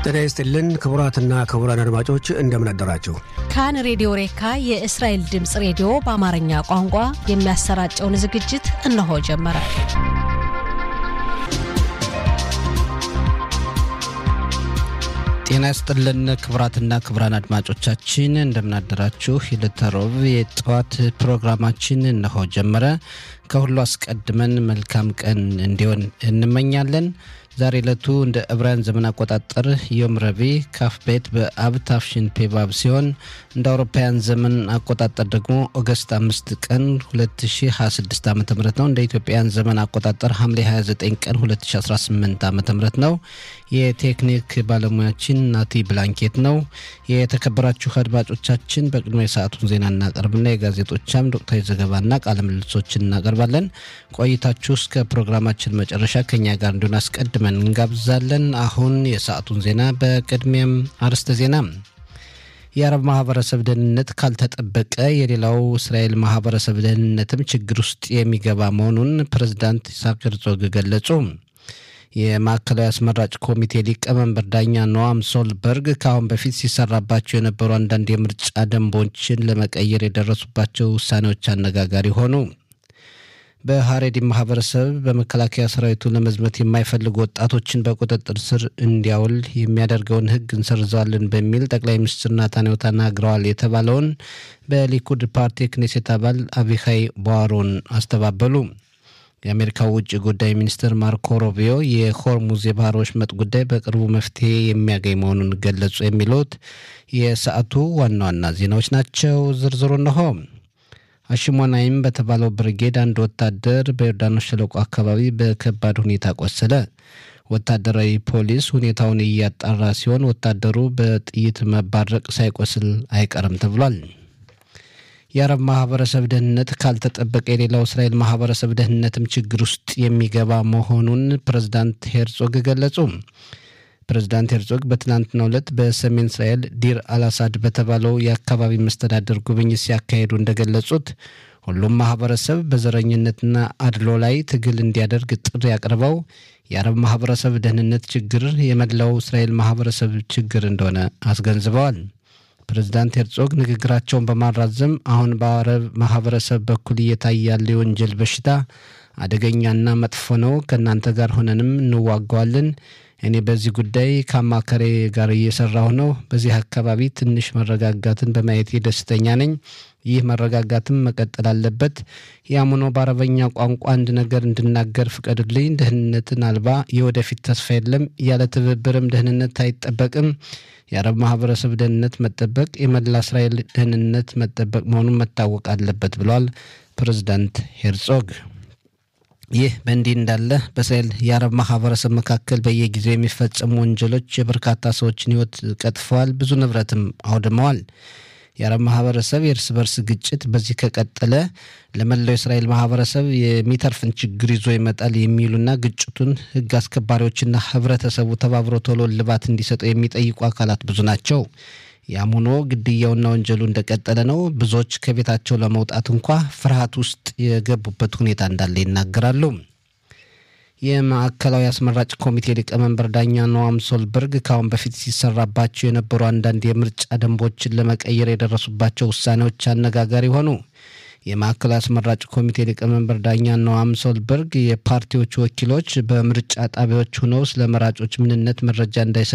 ጤና ይስጥልን ክቡራትና ክቡራን አድማጮች እንደምን አደራችሁ። ካን ሬዲዮ ሬካ የእስራኤል ድምፅ ሬዲዮ በአማርኛ ቋንቋ የሚያሰራጨውን ዝግጅት እነሆ ጀመረ። ጤና ይስጥልን ክቡራትና ክቡራን አድማጮቻችን እንደምናደራችሁ። የዕለተ ረቡዕ የጠዋት ፕሮግራማችን እነሆ ጀመረ። ከሁሉ አስቀድመን መልካም ቀን እንዲሆን እንመኛለን። ዛሬ ዕለቱ እንደ ዕብራውያን ዘመን አቆጣጠር ዮም ረቡዕ ካፍ ቤት በአብ ታፍሽን ፔባብ ሲሆን እንደ አውሮፓውያን ዘመን አቆጣጠር ደግሞ ኦገስት አምስት ቀን 2026 ዓ ም ነው። እንደ ኢትዮጵያውያን ዘመን አቆጣጠር ሐምሌ 29 ቀን 2018 ዓ ም ነው። የቴክኒክ ባለሙያችን ናቲ ብላንኬት ነው። የተከበራችሁ አድማጮቻችን በቅድሚያ የሰዓቱን ዜና እናቀርብና የጋዜጦቻም ወቅታዊ ዘገባና ቃለ ምልልሶችን እናቀርባለን። ቆይታችሁ እስከ ፕሮግራማችን መጨረሻ ከኛ ጋር እንዲሆን አስቀድመን እንጋብዛለን። አሁን የሰዓቱን ዜና በቅድሚያም አርዕስተ ዜና የአረብ ማህበረሰብ ደህንነት ካልተጠበቀ የሌላው እስራኤል ማህበረሰብ ደህንነትም ችግር ውስጥ የሚገባ መሆኑን ፕሬዝዳንት ይስሐቅ ሄርዞግ ገለጹ። የማዕከላዊ አስመራጭ ኮሚቴ ሊቀመንበር ዳኛ ኖዋም ሶልበርግ ከአሁን በፊት ሲሰራባቸው የነበሩ አንዳንድ የምርጫ ደንቦችን ለመቀየር የደረሱባቸው ውሳኔዎች አነጋጋሪ ሆኑ። በሀሬዲ ማህበረሰብ በመከላከያ ሰራዊቱ ለመዝመት የማይፈልጉ ወጣቶችን በቁጥጥር ስር እንዲያውል የሚያደርገውን ሕግ እንሰርዘዋለን በሚል ጠቅላይ ሚኒስትር ናታንያሁ ተናግረዋል የተባለውን በሊኩድ ፓርቲ ክኔሴት አባል አቢሃይ ቧሮን አስተባበሉ። የአሜሪካው ውጭ ጉዳይ ሚኒስትር ማርኮ ሮቢዮ የሆርሙዝ የባህር ወሽመጥ ጉዳይ በቅርቡ መፍትሄ የሚያገኝ መሆኑን ገለጹ። የሚሉት የሰዓቱ ዋና ዋና ዜናዎች ናቸው። ዝርዝሩ እነሆ። አሽሞናይም በተባለው ብርጌድ አንድ ወታደር በዮርዳኖስ ሸለቆ አካባቢ በከባድ ሁኔታ ቆሰለ። ወታደራዊ ፖሊስ ሁኔታውን እያጣራ ሲሆን ወታደሩ በጥይት መባረቅ ሳይቆስል አይቀርም ተብሏል። የአረብ ማህበረሰብ ደህንነት ካልተጠበቀ የሌላው እስራኤል ማህበረሰብ ደህንነትም ችግር ውስጥ የሚገባ መሆኑን ፕሬዝዳንት ሄርጾግ ገለጹ። ፕሬዝዳንት ሄርጾግ በትናንትናው ዕለት በሰሜን እስራኤል ዲር አልአሳድ በተባለው የአካባቢ መስተዳደር ጉብኝት ሲያካሄዱ እንደገለጹት ሁሉም ማህበረሰብ በዘረኝነትና አድሎ ላይ ትግል እንዲያደርግ ጥሪ አቅርበው የአረብ ማህበረሰብ ደህንነት ችግር የመላው እስራኤል ማህበረሰብ ችግር እንደሆነ አስገንዝበዋል። ፕሬዝዳንት ሄርጾግ ንግግራቸውን በማራዘም አሁን በአረብ ማህበረሰብ በኩል እየታየ ያለ የወንጀል በሽታ አደገኛና መጥፎ ነው። ከእናንተ ጋር ሆነንም እንዋጋዋለን። እኔ በዚህ ጉዳይ ከአማካሪ ጋር እየሰራሁ ነው። በዚህ አካባቢ ትንሽ መረጋጋትን በማየቴ ደስተኛ ነኝ። ይህ መረጋጋትም መቀጠል አለበት። ያም ሆኖ በአረበኛ ቋንቋ አንድ ነገር እንድናገር ፍቀዱልኝ። ደህንነትን አልባ የወደፊት ተስፋ የለም። ያለ ትብብርም ደህንነት አይጠበቅም። የአረብ ማህበረሰብ ደህንነት መጠበቅ የመላ እስራኤል ደህንነት መጠበቅ መሆኑን መታወቅ አለበት ብለዋል ፕሬዝዳንት ሄርጾግ። ይህ በእንዲህ እንዳለ በእስራኤል የአረብ ማህበረሰብ መካከል በየጊዜው የሚፈጸሙ ወንጀሎች የበርካታ ሰዎችን ሕይወት ቀጥፈዋል፣ ብዙ ንብረትም አውድመዋል። የአረብ ማህበረሰብ የእርስ በርስ ግጭት በዚህ ከቀጠለ ለመላው የእስራኤል ማህበረሰብ የሚተርፍን ችግር ይዞ ይመጣል የሚሉና ግጭቱን ሕግ አስከባሪዎችና ህብረተሰቡ ተባብሮ ቶሎ እልባት እንዲሰጠው የሚጠይቁ አካላት ብዙ ናቸው። ያም ሆኖ ግድያውና ወንጀሉ እንደቀጠለ ነው። ብዙዎች ከቤታቸው ለመውጣት እንኳ ፍርሃት ውስጥ የገቡበት ሁኔታ እንዳለ ይናገራሉ። የማዕከላዊ አስመራጭ ኮሚቴ ሊቀመንበር ዳኛ ኖዋም ሶልበርግ ከአሁን በፊት ሲሰራባቸው የነበሩ አንዳንድ የምርጫ ደንቦችን ለመቀየር የደረሱባቸው ውሳኔዎች አነጋጋሪ ሆኑ። የማዕከላዊ አስመራጭ ኮሚቴ ሊቀመንበር ዳኛ ኖዋም ሶልበርግ የፓርቲዎቹ ወኪሎች በምርጫ ጣቢያዎች ሆነው ስለ መራጮች ምንነት መረጃ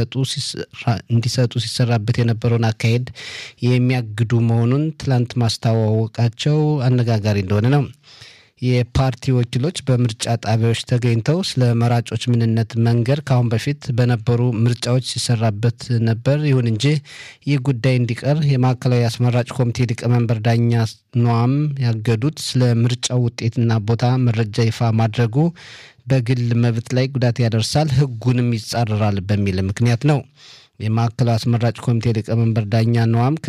እንዲሰጡ ሲሰራበት የነበረውን አካሄድ የሚያግዱ መሆኑን ትላንት ማስታወቃቸው አነጋጋሪ እንደሆነ ነው። የፓርቲ ወኪሎች በምርጫ ጣቢያዎች ተገኝተው ስለ መራጮች ምንነት መንገር ከአሁን በፊት በነበሩ ምርጫዎች ሲሰራበት ነበር። ይሁን እንጂ ይህ ጉዳይ እንዲቀር የማዕከላዊ አስመራጭ ኮሚቴ ሊቀመንበር ዳኛ ኖዋም ያገዱት ስለ ምርጫው ውጤትና ቦታ መረጃ ይፋ ማድረጉ በግል መብት ላይ ጉዳት ያደርሳል፣ ሕጉንም ይጻረራል በሚል ምክንያት ነው። የማዕከላዊ አስመራጭ ኮሚቴ ሊቀመንበር ዳኛ ኖዋም